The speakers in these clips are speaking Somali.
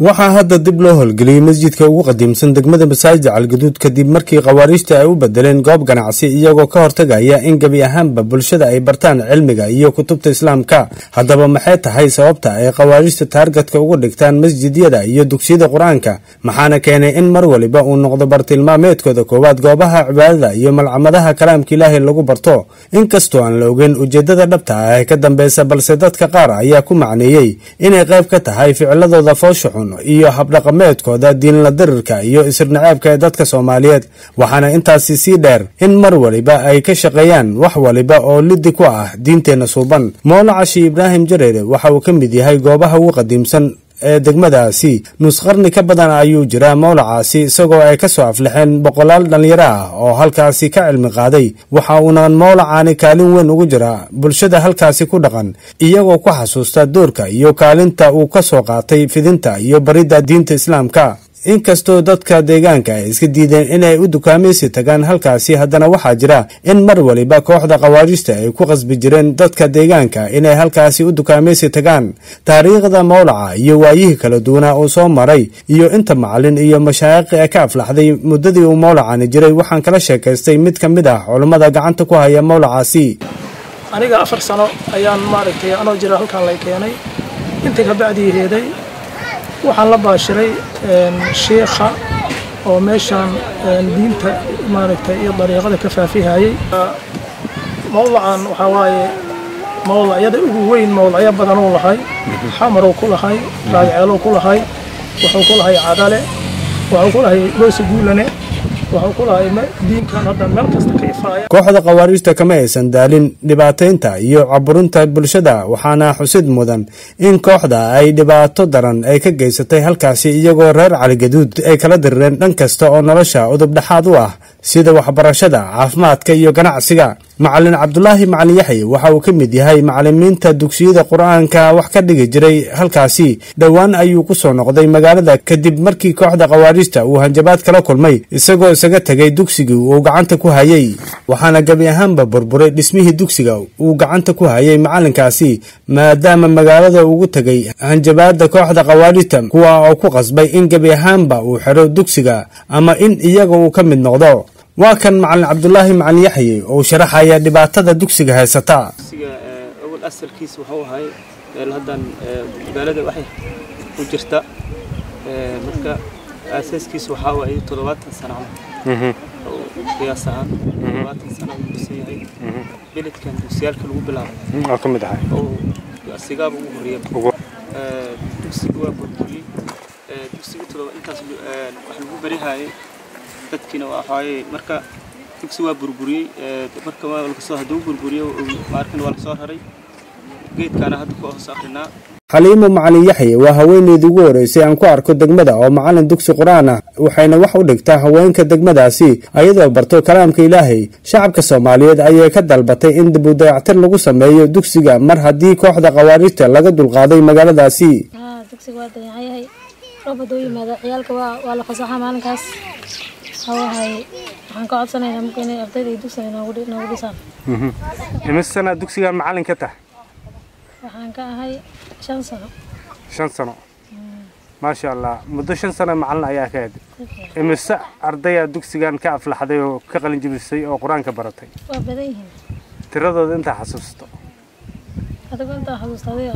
waxaa hadda dib loo howlgeliyey masjidka ugu qadiimsan degmada masaajid calgaduud kadib markii khawaariijta ay u bedeleen goob ganacsi iyagoo ka hortagaya in gebi ahaanba bulshada ay bartaan cilmiga iyo kutubta islaamka haddaba maxay tahay sababta ay khawaariijta taargadka uga dhigtaan masjidyada iyo dugsiyada qur-aanka maxaana keenay in mar waliba uu noqdo bartilmaameedkooda koowaad goobaha cibaadada iyo malcamadaha kalaamka ilaahay lagu barto inkastoo aan la ogeyn ujeedada dhabta ah ee ka dambeysa balse dadka qaar ayaa ku macneeyey inay qayb ka tahay ficiladooda foosha xun iyo habdhaqameedkooda diinla dirirka iyo isirnaceebka ee dadka soomaaliyeed waxaana intaasi sii dheer in mar waliba ay ka shaqeeyaan wax waliba oo lidi ku ah diinteenna suuban moolacashi ibraahim jareere waxa uu ka mid yahay goobaha ugu qadiimsan ee degmadaasi nusqarni ka badan ayuu jiraa mowlacaasi isagoo ay ka soo aflixeen boqolaal dhallinyaro ah oo halkaasi ka cilmi qaaday waxa uuna mowlacaani kaalin weyn ugu jiraa bulshada halkaasi ku dhaqan iyagoo ku xasuusta doorka iyo kaalinta uu ka soo qaatay fidinta iyo baridda diinta islaamka inkastoo dadka deegaanka ay iska diideen inay u dukaamaysi tagaan halkaasi haddana waxaa jira in mar waliba kooxda khawaariijta ay ku qasbi jireen dadka deegaanka inay halkaasi u dukaamaysi tagaan taariikhda mowlaca iyo waayihii kala duwanaa uu soo maray iyo inta macalin iyo mashaayiqi ee ka aflaxday muddadii uu mowlacani jiray waxaan kala sheekaystay mid ka mid ah culummada gacanta ku haya mowlacaasi aniga afar sano ayaan maaragtay anoo jira halkaan lay keenay intii ka bacdii heeday waxaan la baashiray shiikha oo meeshaan diinta maaragtay iyo dariiqada ka faafihayay mowlacan waxaa waaye mowlacyada ugu weyn mowlacyo badanuu lahay xamaruu ku lahay raagceeluu ku lahay wuxuu ku lahay cadale wuxuu ku lahay goosa guulane wuxuu ku lahay diinkan hadda meel kasta ka ifaaya kooxda khawaariijta kama aysan daalin dhibaataynta iyo caburinta bulshada waxaana xusid mudan in kooxda ay dhibaato daran ay ka geysatay halkaasi iyagoo reer caligaduud ay kala dirireen dhan kasta oo nolosha udub dhexaad u ah sida waxbarashada caafimaadka iyo ganacsiga macalin cabdulaahi macalin yaxye waxa uu ka mid yahay macalimiinta dugsiyada qur-aanka wax ka dhigi jiray halkaasi dhowaan ayuu ku soo noqday magaalada kadib markii kooxda khawaariijta uu hanjabaad kala kulmay isagoo isaga tegay dugsigii uu gacanta ku hayay waxaana gebi ahaanba burburay dhismihii dugsiga uu gacanta ku hayay macalinkaasi maadaama magaalada ugu tegay hanjabaada kooxda khawaariijta kuwa oo ku qasbay in gebi ahaanba uu xiro dugsiga ama in iyaga uu ka mid noqdo waa kan macalin cabdulaahi macalin yaxye oo sharaxaya dhibaatada dugsiga haysata dugsiga awal asalkiisa wuxuu ahay meel haddan magaalada waxay ku jirta marka aasaaskiisa waxaa waaye toddobaatan sano camal qiyaas ahaan toddobaatan sano uu dhisan yahay beledkan dugsiyaalka lagu bilaabay oo ka mid ahay oo asigaaba ugu horreeya dugsiga waa burburiyey dugsiga toddoba intaas wax lagu berihayay dadkiina waxaaye marka dugsi waa burburiyey marka waa lakasoo hadduu burburiyo maarkan waa lasoo raray geedkaana hadda ku hoos akrinaa xaliimo macalin yaxye waa haweeneydii ugu horeysay aan ku arko degmada oo macalin dugsi qur-aan ah waxayna wax u dhigtaa haweenka degmadaasi ayadoo barto kalaamka ilaahay shacabka soomaaliyeed ayay ka dalbatay in dib u dayactir lagu sameeyo dugsiga mar haddii kooxda khawaariijta laga dulqaaday magaaladaasi dugsiga waa dayacan yahay roob hadduu yimaado ciyaalka waa la fasaxa maalinkaas hawahay waxaan ka codsanaynaa marka inay ardayda iyo dugsiga noogu dhisaan imisana dugsiga macalin ka tah waxaan ka ahay shan sano shan sano maasha allah muddo shan sano macalin ayaa ka ed imise ardaya dugsigan ka aflaxday oo ka qalinjibisay oo qur-aanka baratay waa badan yihiin tiradooda intaa xasuusto adigo intaa xasuusta adiga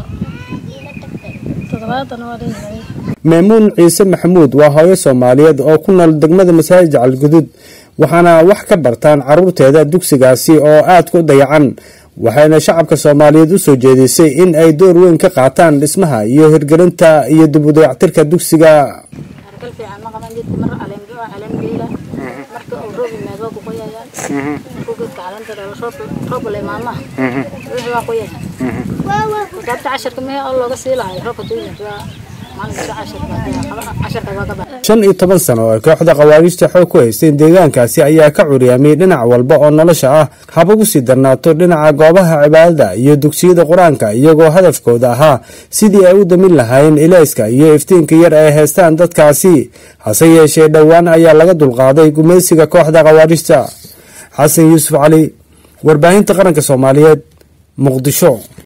toddobaatan waa dhanyahay maymuun ciise maxamuud waa hooyo soomaaliyeed oo ku nool degmada masaajid calgudud waxaana wax ka bartaan caruurteeda dugsigaasi oo aad ku dayacan waxayna shacabka soomaaliyeed u soo jeedisay in ay door weyn ka qaataan dhismaha iyo hirgelinta iyo dib u dayactirka dugsiga hargal fiican ma qaban jidka mar caleemgeela marka uu roob yimaado waa ku qoyayaan markuu geedka caleenta dhalo roob le maamaha wixii waa qoyaya sababta casharka mehe oo looga sii lahay roobka duu yimaado shan iyo toban sano oo kooxda khawaariijta xoog ku haysteen deegaankaasi ayaa ka curyaamiyey dhinac walba oo nolosha ah haba ku sii darnaato dhinaca goobaha cibaadada iyo dugsiyada qur-aanka iyagoo hadafkooda ahaa sidii ay u damin lahaayeen ilayska iyo iftiinka yar ay haystaan dadkaasi hase yeeshee dhowaan ayaa laga dulqaaday gumaysiga kooxda khawaariijta xasan yuusuf cali warbaahinta qaranka soomaaliyeed muqdisho